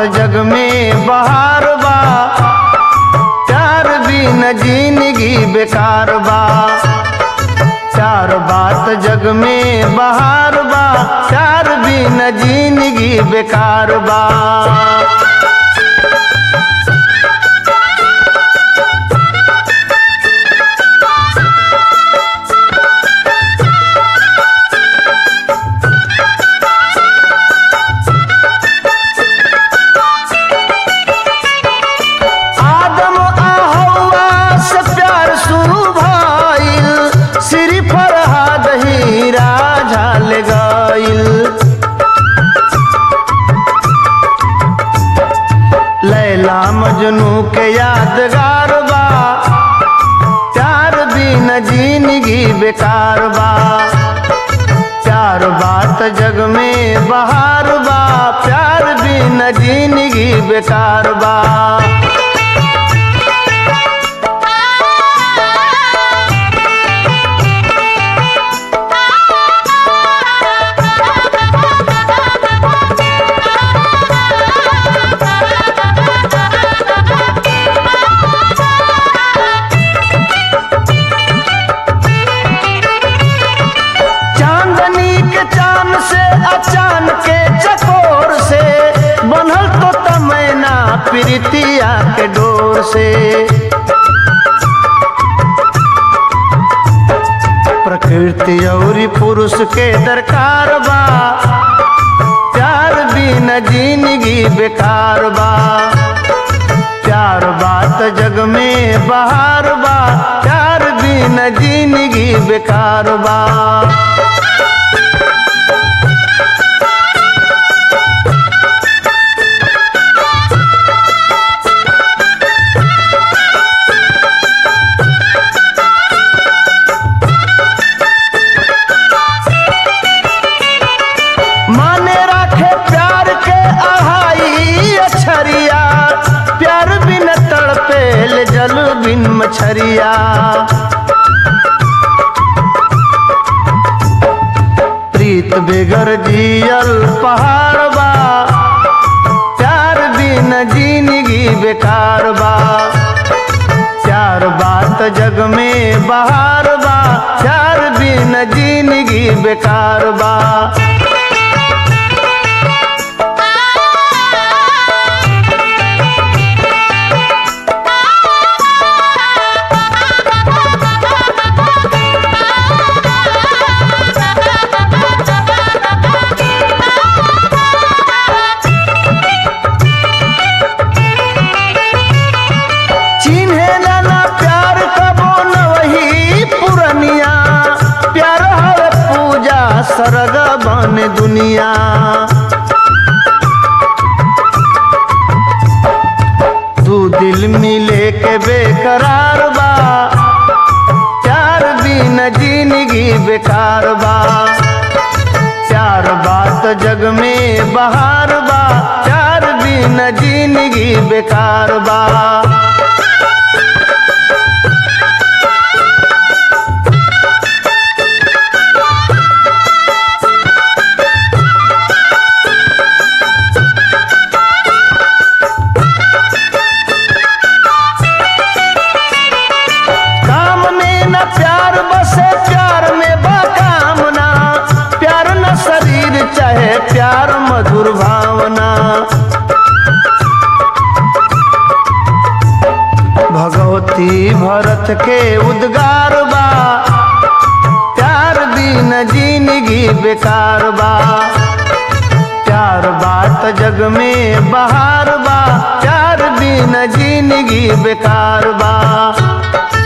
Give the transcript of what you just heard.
जग में बहार बा प्यार बिन जिंदगी बेकार बा चार बात जग में बहार बा प्यार बिन जिंदगी बेकार बा आदम आ हवा से प्यार शुरू भइल श्री फरहाद हीरा झाल गइल लैला मजनू के यादगार बा प्यार बिन जिंदगी बेकार बा प्यार बात जग में बहार बा प्यार बिन जिंदगी बेकार बा चांदनी के चांद से अचान के चकोर से बनल तो तमैना प्रीतिया के डोर से प्रकृति और पुरुष के दरकार बा प्यार बिन जिंदगी बेकार बा प्यार बात जग में बहार बा प्यार बिन जिंदगी बेकार बा माने राखे प्यार के आहाई अछरिया प्यार बिन तड़पेल जल बिन मछरिया प्रीत बेगर जियल पहाड़ बा प्यार बिन जिंदगी बेकार बा प्यार बात जग में बहार बा प्यार बिन जिंदगी बेकार बा चिन्हे ना प्यार कबो न वही पुरनिया प्यार हर पूजा सरग बन दुनिया दू दिल मिले के बेकरार बा प्यार बिन जिंदगी बेकार बा प्यार बात जग में बहार बा प्यार बिन जिंदगी बेकार बा काम में न प्यार बसे प्यार में बाकामना प्यार न शरीर चाहे प्यार मधुर भावना भगवती भरत के उद्गार बा प्यार बिन जिंदगी बेकार बा प्यार बात जग में बहार बा प्यार बिन जिंदगी बेकार बा